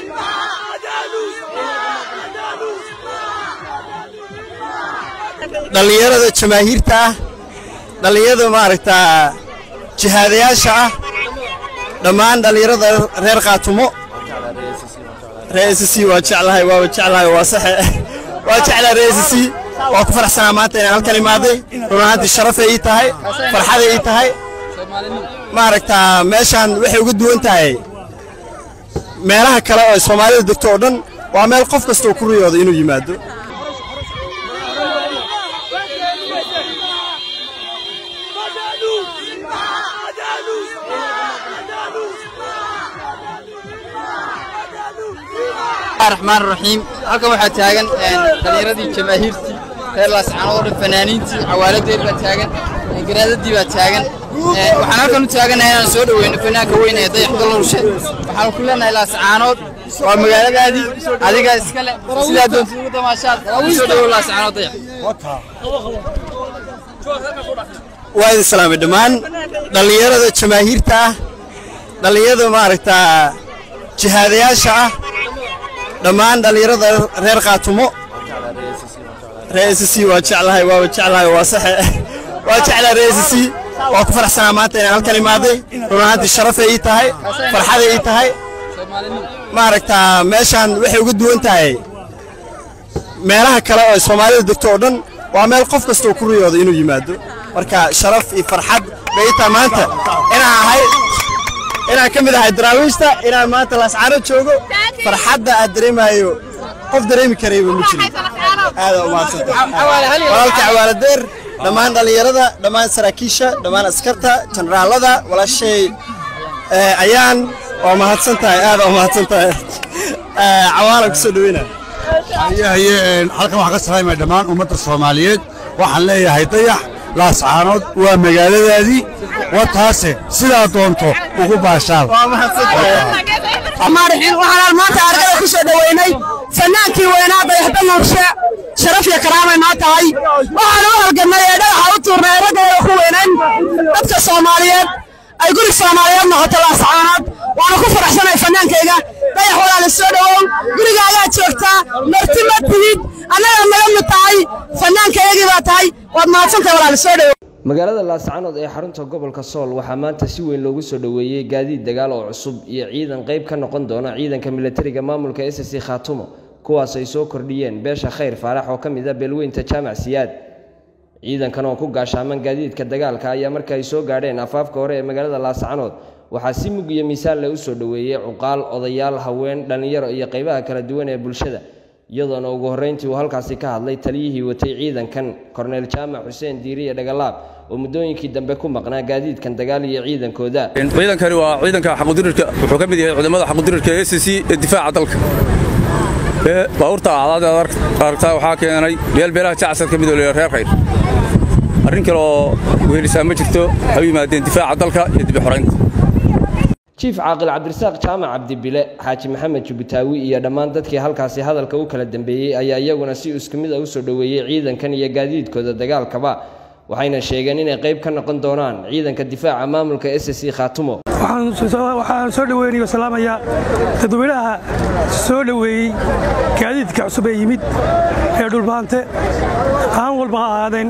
dhallinyarada jamaahiirta ah dhallinyarada maaragtaa jihaadayaasha ah dhammaan dhallinyarada reer qaatumo reer s c waa jeclahay waaba jeclahay waa saxe waa jeclahay reer s c waa ku faraxsanaa maanta inaan halkan imaaday run ahaantii sharafay ii tahay farxaday ii tahay maaragtaa meeshaan waxay uga duwan tahay meelaha kale oo soomaalida degto oo dhan waa meel qof kasta oo ku riyooda inuu yimaado raxmaan raxiim halkan waxaa taagan dhallinyaradii jamaahiirtii reer laascaanood oo dhan fanaaniintii cawaaladeed baa taagan garaadadii baa taagan waxaan halkan u taaganahay inaan soo dhoweyno fanaanka weyn ee dayax dalorshe waxaan ku leenahay laascaanood waa magaaladaadii adigaa iska le sidaa doonta ugu damaashaad u soo dhowow laascaanood dayax waa idin salaamay dhammaan dhallinyarada jamaahiirta ah dhallinyarada maaragtaa jihaadayaasha ah dhammaan dhallinyarada reer qaatumo reer s c waa jeclahay waaba jeclahay waa saxe waa jeclahay reer s c waa ku faraxsanaa maanta inaan halkan imaaday run ahaantii sharafay ii tahay farxaday ii tahay maaragtaa meeshaan waxay uga duwan tahay meelaha kale oo soomaalida degto oo dhan waa meel qof kasta oo ku riyooda inuu yimaado marka sharaf iyo farxad bay ii tahay maanta inaan ahay inaan ka mid ahay daraawiishta inaan maanta laascaano joogo farxadda aad dareemayo qof dareemi karayba ma jirin aada umahadsantawalaalka cawaaladeer dhammaan dhallinyarada dhammaan saraakiisha dhammaan askarta jenaraalada walaashay ayaan waa mahadsan tahay aada waa mahadsan tahay cawaala kusoo dhaweyna haye halkan waxaan ka salaamaya dhammaan ummadda soomaaliyeed waxaan leeyahay dayax laascaanood waa magaaladaadii wataase sidaa doonto ugu baashaal waxaan maanta argada ku soo dhoweynay fanaankii weynaa dayaxda nuurshe sharaf iyo karaamay noo tahay waxaan u halgannay ee dhagaxa u tuurnay ee raggeeda ku weynayn dadka soomaaliyeed ay guri soomaaliyeed noqoto laascaanood waana ku faraxsanay fanaankayga dayax walaala soo dhowow guriga ayaa joogtaa marti ma tihid annagaa naga mid tahay fannaankayagii baa tahay waad mahadsantahay walaala soo dhowow magaalada laascaanood ee xarunta gobolka sool waxaa maanta si weyn loogu soo dhoweeyey gaadiid dagaal oo cusub iyo ciidan qayb ka noqon doona ciidanka milatariga maamulka s c khaatumo kuwaas ay soo kordhiyeen beesha khayr faarax oo ka mid ah beelweynta jaamac siyaad ciidankan oo ku gaashaaman gaadiidka dagaalka ayaa marka ay soo gaadheen afaafka hore ee magaalada laascaanood waxaa si mug iyo miisaan leh u soo dhoweeyey cuqaal odayaal haween dhallinyaro iyo qaybaha kala duwan ee bulshada iyadoona ugu horreyntii uu halkaasi ka hadlay taliyihii watay ciidankan korneyl jaamac xuseen diiriye dhagalaab oo muddooyinkii dambe ku maqnaa gaadiidkan dagaal iyo ciidankooda ciidankani waa ciidanka xaqudirirka wuxuu ka mid yahay ciidamada xaqudirirka ee s c ee difaaca dalka baabuurta acdaad aragtaa waxaa keenay meel beelaha jacsad ka mid oo leeyahay reer khayr arrin kale oo wehelisaa ma jirto waxay u yimaadeen difaaca dalka iyo dibi xoraynta jiif caaqil cabdirasaaq jaamac cabdibile xaaji maxamed jubbitaawi iyo dhammaan dadkii halkaasi hadalka u kala dambeeyey ayaa iyaguna si isku mid a u soo dhoweeyey ciidankan iyo gaadiidkooda dagaalkaba waxayna sheegeen inay qayb ka noqon doonaan ciidanka difaaca maamulka s c khaatumo waxaan soo dhoweynayo salaamayaa dadweynaha soo dhoweeyey gaadiidka cusub ee yimid ee dhulbaante haan walba ha ahaadeen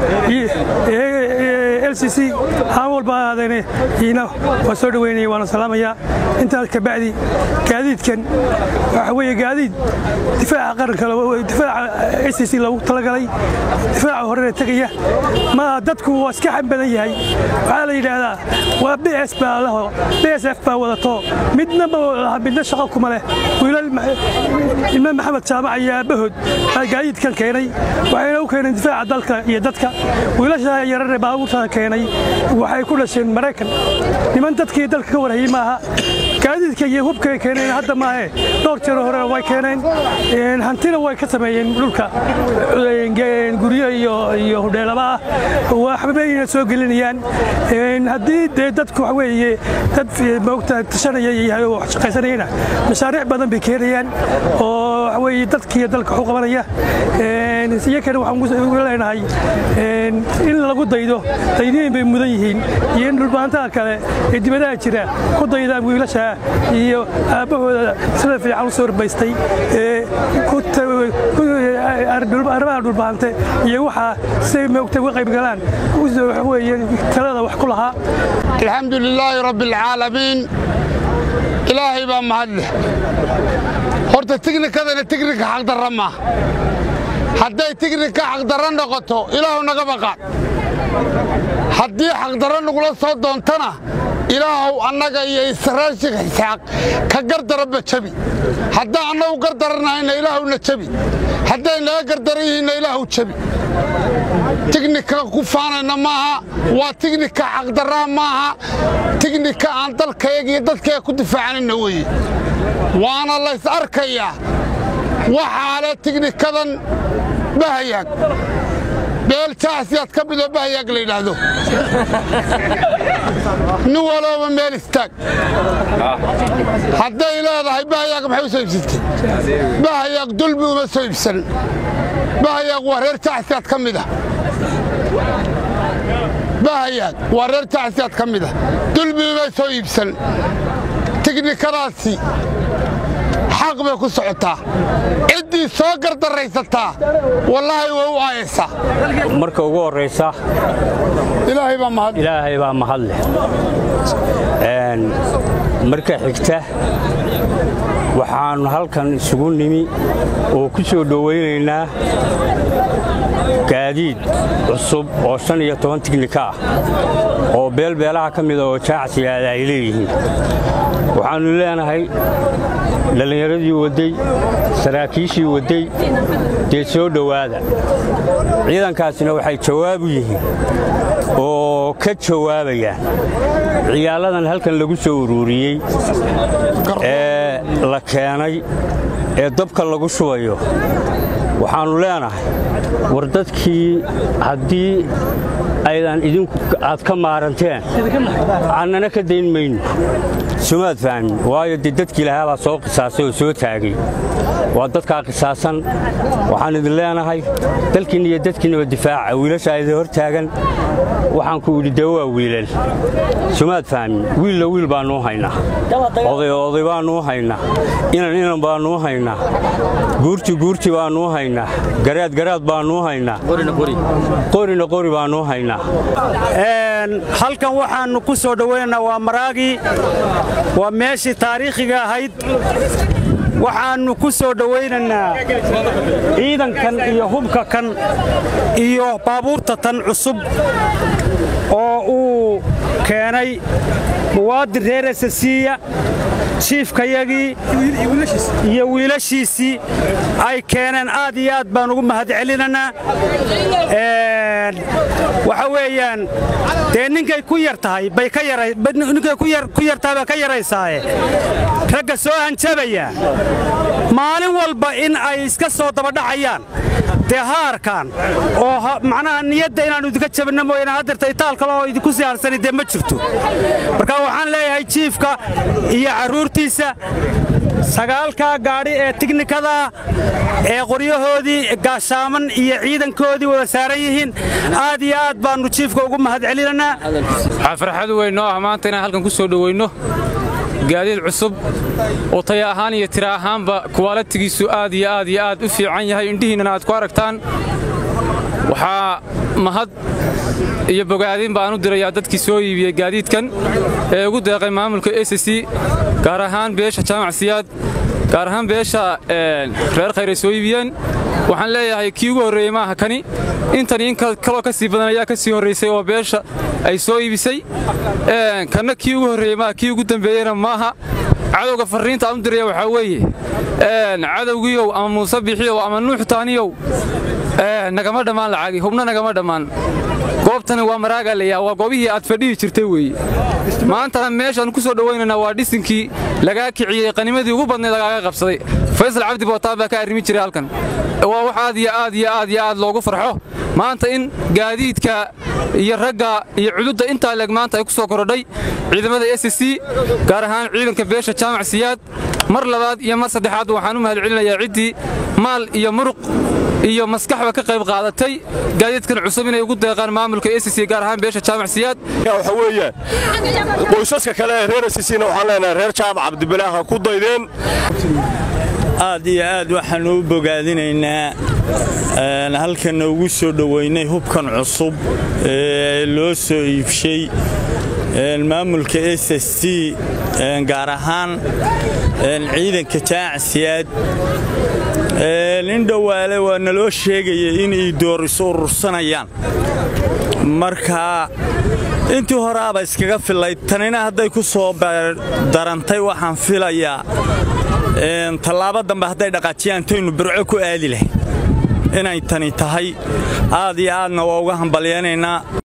l c c haan walba ha ahaadeen iina waa soo dhoweynaya waana salaamayaa intaas kabacdi gaadiidkan waxa weeye gaadiid difaaca qaranka difaaca s c c loogu talagalay difaaca horena tegaya ma dadku waa iska xam badan yahay waxaa la yidhaahdaa waa bs baa laho bsf baa wadato midna ma midna shaqo kuma leh wiilal ilma maxamed jaamac iyo aabbahood baa gaadiidkan keenay waxayna u keeneen difaaca dalka iyo dadka wiilasha yarare baabuurtada keenay waxay ku dhasheen maraykan niman dadkii dalka ka warhayey maaha gaadiidka iyo hubkay keeneen hadda maahe dhowr jeer hore way keeneen hantina way ka sameeyeen dhulka guryo iyo hudheelaba ah waxbayna soo gelinayaan haddii dee dadku waxa weeye dad moogta tashanaya yahay oo shaqaysanayana mashaariic badan bay keenayaan oo waxa weeye dadkiiyo dalka waxu qabanaya iyakana waxaan ugu leenahay in lagu daydo dayniin bay mudan yihiin iyo in dhulbaantaha kale ee dibadaha jira ku daydaan wiilasha iyo aabbahooda sida fiican u soo horbaystay ee arrimaha dhulbaante iyo waxaa siday moogtay uga qayb galaan waxweeye talada wax ku lahaa alxamdu lilaahi rabbi alcaalamiin ilaahay baa mahad leh horta tignikadana tignika xaqdarra maaha hadday tignika xaqdarra noqoto ilaahu naga baqaan haddii xaqdarra nagula soo doontana ilaahow annaga iyo israashig xisaaq ka gardarabba jebi haddaan annagu gardarannahayna ilaahowna jebi hadday naga gardaran yihiinna ilaahu jebi tignika ku faanayna maaha waa tignika xaqdarraa maaha tignika aan dalkayaga iyo dadkaya ku difaacanayna weeye waana lays arkayaa waxaa le tignikadan bahayaag beeljaasiyaad ka midoo bahayaag la yidhaahdo nin walooba meel istaag hadday leedahay bahayaag maxay u soo iibsatay bahayaag dulmi uma soo iibsan bahayaag waa reer jaasiyaad ka mid ah bahayaag waa reer jaasiyaad ka mid ah dulmi uma soo iibsan tignikadaasi xaq bay ku socotaa ciddii soo gardarraysataa wallaahi way u aayaysaa marka ugu horraysa ilaahay baa mahad ilaahay baa mahad leh marka xigta waxaannu halkan isugu nimi oo ku soo dhowaynaynaa gaadiid cusub oo shan iyo toban tignika ah oo beelbeelaha ka mida oo jaacsigaada ay leeyihiin waxaannu leenahay dhallinyaradii waddey saraakiishii waddey dee soo dhowaada ciidankaasina waxay jawaabu yihiin oo ka jawaabayaan ciyaaladan halkan lagu soo uruuriyey ee la keenay ee dabka lagu shubayo waxaannu leenahay war dadkii haddii aydan idinku aad ka maaranteen annana ka dayn mayno sumaad fahmin waayo dee dadkii lahaabaa soo qisaasay oo soo taagay waa dadkaa qisaasan waxaan idin leenahay dalkiinna iyo dadkiinnaba difaaca wiilashaa idin hor taagan waxaan ku idhi dee waa wiilal sumaad fahmin wiilla wiil baannuu haynaa oday oday baannuu haynaa inan inan baannuu haynaa guurti guurti baannuu haynaa garaad garaad baannuu haynaa qorina qori baannuu haynaa halkan waxaannu ku soo dhowaynaynaa waa maraagii waa meeshii taariikhiga ahayd waxaannu ku soo dhowaynaynaa ciidankan iyo hubka kan iyo baabuurta tan cusub oo uu keenay muwaadin reer esasiiya jiifkayagii iyo wiilashiisii ay keeneen aad iyo aad baan ugu mahad celinaynaa waxa weeyaan dee ninkay ku yar tahay bay ka ninkay ku yar tahay baa ka yaraysaaye ragga soo hanjabaya maalin walba in ay iska soo dabadhacayaan dee haarkan oo macnaha niyadda inaannu idinka jabinno mooyane haddeerta itaal kale oo idinku sii harsani dee ma jirto marka waxaan leeyahay jiifka iyo carruurtiisa sagaalkaa gaadhi ee tignikada ee qoryahoodii gaashaaman iyo ciidankoodii wada saaran yihiin aad iyo aad baannu jiifka ugu mahad celinaynaa waxaa farxad weyn noo ah maanta inaan halkan ku soo dhoweynno gaadiid cusub oo taya ahaan iyo tira ahaanba kuwaalatigiisu aad iyo aad iyo aad u fiican yahay indhihiinnana aad ku aragtaan waxaa mahad iyo bogaadin baan u dirayaa dadkii soo iibiyey gaadiidkan ee ugu deeqay maamulka s c gaar ahaan beesha jaamacsiyaad gaar ahaan beesha reer khayray soo iibiyeen waxaan leeyahay kii ugu horreeyey maaha kani intani in kaloo ka sii badan ayaa ka sii horraysay oo beesha ay soo iibisay kanna kii ugu horreeyey maaha kii ugu dambeeyeyna maaha cadowga farriinta aan u diraya waxaa weeye cadowgiiyow ama muuse bixiyow ama nuux taaniyow nagama dhammaan lacagi hubna nagama dhammaan goobtani waa maraagaa layaa waa goobihii aad fadhihi jirtay weeye maantana meeshaan ku soo dhowaynaynaa waa dhisinkii lagaa kiciyey qanimadii ugu badnayd lagaaga qabsaday faysal cabdi bootaan baa ka arrimi jiray halkan waa wax aad iyo aad iyo aad iyo aad loogu farxo maanta in gaadiidka iyo ragga iyo cududda intaa leeg maanta ay ku soo korodhay ciidamada s c gaar ahaan ciidanka beesha jaamac siyaad mar labaad iyo mar saddexaad waxaan u mahad celinayaa ciddii maal iyo muruq iyo maskaxba ka qayb qaadatay gaadiidkan cusub inay ugu deeqaan maamulka SSC gaar ahaan beesha jaamac siyaad waxa weeye qoysaska kale ee reer SSCna waxaan leenahay reer jaamac cabdibilaah ha ku daydeen aad iyo aad waxaan u bogaadinaynaa halkanna ugu soo dhoweynay hubkan cusub ee loo soo iibshay maamulka s s c gaar ahaan ciidanka jaacsiyaad nin dhowaale waa naloo sheegaya inay dooris urursanayaan marka intii horeaba iskaga filayd tanina hadday ku soo darantay waxaan filayaa tallaabo dambe hadday dhaqaajiyaan taynu burco ku aadi lahayn inay tani tahay aad iyo aadna waa uga hambalyaynaynaa